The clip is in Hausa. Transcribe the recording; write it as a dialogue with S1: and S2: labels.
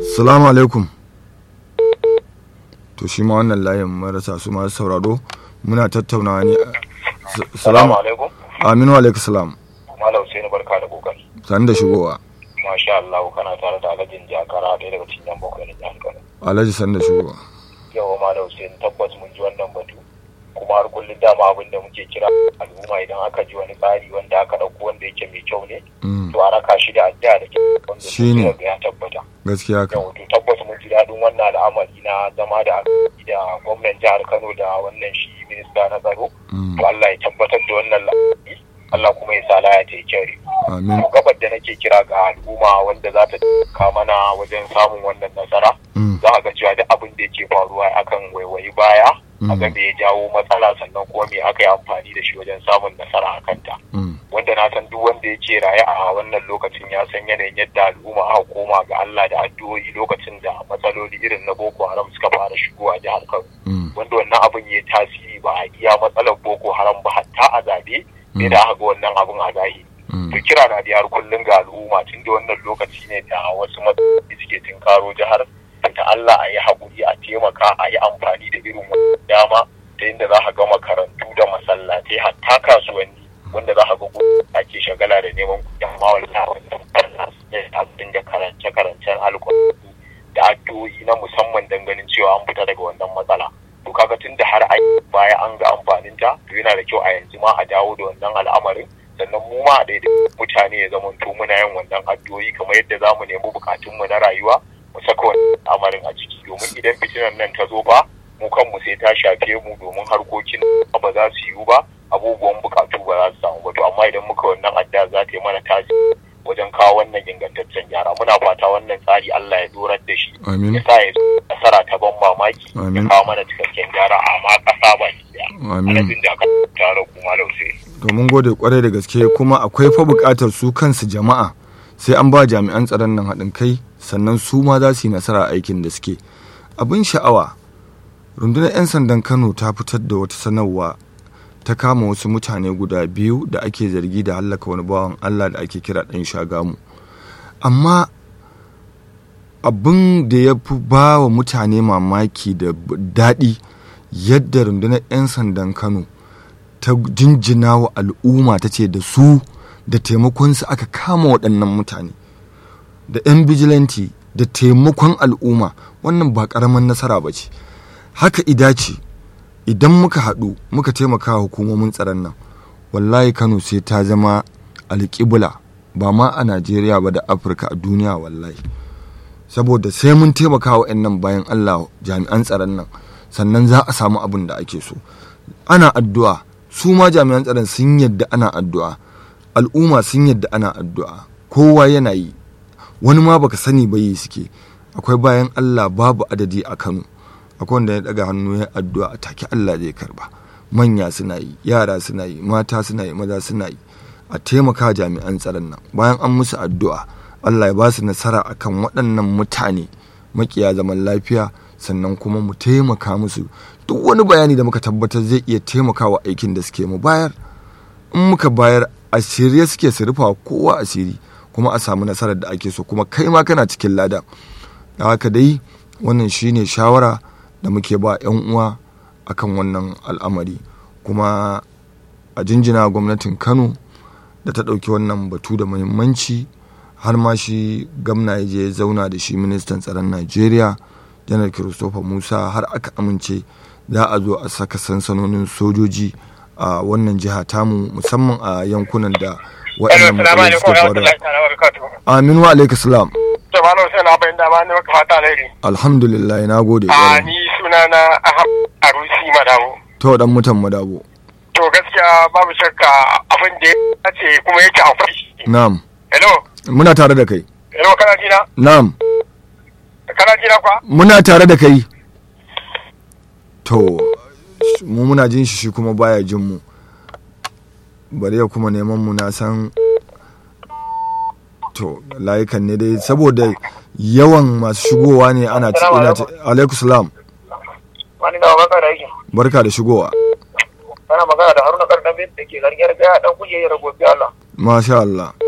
S1: salamu alaikum to shi ma wannan layin marasa su masu sauraro muna tattaunawa ne salamu
S2: alaikum
S1: aminu alaikum salam
S2: malam sai barka da kokari
S1: sani da shigowa
S2: masha Allah kana tare da alhajin jakara ɗaya daga cikin yan bakwai na jihar Kano
S1: alhaji sani da shigowa
S2: yawa malam sai tabbas mun ji wannan batu kuma har kullum dama abin da muke kira al'umma idan aka ji wani tsari wanda aka ɗauko wanda yake mai kyau ne to a raka shi da addu'a da kyau wanda
S1: Shine.
S2: sai ya tabbata
S1: gaskiya ka
S2: yau to tabbas mun ji daɗin wannan al'amari na zama da da gwamnan jihar Kano da wannan shi minista na tsaro
S1: Mm.
S2: to Allah ya tabbatar da wannan lamari Allah kuma ya sa laya ta yi kyau
S1: amin
S2: to gabar da nake kira ga al'umma wanda za ta ka mana wajen samun wannan nasara
S1: Mm.
S2: za a ga cewa duk abin da yake faruwa akan waiwayi baya a ga
S1: Mm.
S2: me ya jawo matsala sannan kuma me aka yi amfani da shi wajen samun nasara a kanta
S1: Mm.
S2: wanda na san duk wanda yake raye a wannan lokacin ya san yanayin yadda al'umma aka koma ga Allah da addu'o'i lokacin da matsaloli irin na Boko Haram suka fara shigowa jihar Kano
S1: Mm.
S2: wanda wannan abin ya tasiri ba a iya matsalar Boko Haram ba hatta a zabe sai da aka ga wannan abin a zahiri
S1: Mm.
S2: to kira na da har kullum ga al'umma tun da wannan lokaci ne da wasu matsaloli suke tunkaro jihar ta Allah a yi haƙuri a taimaka a yi amfani da irin wannan dama ta inda za ka ga makarantu da masallatai hatta kasuwanni wanda za ka ga gudu ake shagala da neman kuɗi amma wallahi wannan barna ne a dinga karance-karancen alƙur'ani da addu'o'i na musamman don ganin cewa an fita daga wannan matsala to kaga tun da har ai baya an ga amfanin ta to yana da kyau a yanzu ma a dawo da wannan al'amarin sannan mu ma da mutane ya zama to muna yin wannan addu'o'i kamar yadda za mu nemi bukatunmu na rayuwa mu saka wannan al'amarin a ciki domin idan fitinan nan ta zo ba mu kanmu sai ta shafe mu domin harkokin ba za su yiwu ba abubuwan bukatu ba za su samu ba to amma idan muka wannan adda za ta yi mana tasiri wajen kawo wannan ingantaccen gyara muna fata wannan tsari Allah ya dorar da shi
S1: amin
S2: ya sa ya zo nasara ta ban mamaki ya
S1: Amin.
S2: kawo mana cikakken gyara amma ƙasa ba ki daya
S1: amin
S2: alhajin da aka tara kuma lausai
S1: to mun gode kwarai da gaske kuma akwai fa buƙatar su kansu jama'a sai an ba jami'an tsaron nan haɗin kai sannan su ma za su yi nasara a aikin da suke abin sha'awa rundunar 'yan sandan kano ta fitar da wata sanarwa ta kama wasu mutane guda biyu da ake zargi da hallaka wani bawan allah da ake kira ɗan shagamu amma abin da ya fi ba wa mutane mamaki da b- daɗi yadda rundunar 'yan sandan kano ta jinjina wa al'umma ta ce da su da taimakonsu aka kama waɗannan mutane da 'yan bijilanti da taimakon al'umma wannan ba ƙaramin nasara ba ce haka ida ce idan muka haɗu muka taimaka wa hukumomin tsaron nan wallahi kano sai ta zama alƙibla ba ma a najeriya ba da afirka a duniya wallahi saboda sai mun taimaka wa nan bayan allah jami'an tsaron nan sannan za a samu abin da ake so ana addu'a su ma jami'an tsaron sun yadda ana addu'a al'umma sun yadda ana addu'a kowa yana yi wani ma baka sani ba yi suke akwai bayan allah babu adadi a kano akwai wanda ya daga hannu ya addu'a a take allah zai karba manya suna yi yara suna yi mata suna yi maza suna yi a taimaka jami'an tsaron nan bayan an musu addu'a allah ya ba su nasara akan waɗannan mutane makiya zaman lafiya sannan kuma mu taimaka musu duk wani bayani da muka tabbatar zai iya taimakawa aikin da suke mu bayar in muka bayar a shirye suke su rufa kowa asiri kuma a samu nasarar da ake so kuma kai ma kana cikin lada da haka dai wannan shine shawara da muke ba 'yan uwa akan wannan al'amari kuma a jinjina gwamnatin kano da ta ɗauki wannan batu da muhimmanci har ma shi gamna ya je zauna da shi ministan tsaron najeriya janar christopher musa har aka amince za a zo a saka sansanonin sojoji a wannan jiha tamu musamman a yankunan da waɗannan matsaloli suke faruwa aminu alaikum salam
S3: Jamanu sai na bayan dama ne maka fata alheri.
S1: alhamdulillah na gode
S3: A
S1: ƙwarai.
S3: ni suna na Ahab Arusi Madamu.
S1: to dan mutan madabo
S3: To gaskiya babu shakka abin da ya ce kuma yake akwai shi.
S1: na'am
S3: Hello,
S1: muna tare da kai
S3: hello kana jina?
S1: na'am
S3: Kana jina kwa?
S1: muna tare da kai to sh- mu muna jin shi shi kuma baya jin mu bari ya kuma neman mu na san to layukan ne dai saboda yawan masu shigowa ne ana ci ina ta alaikum salam
S3: Wani na baka da yake.
S1: barka da shigowa
S3: Kana magana da Haruna Kardamin da ke gargiyar gaya dan kuje ya rago bi Allah.
S1: masha Allah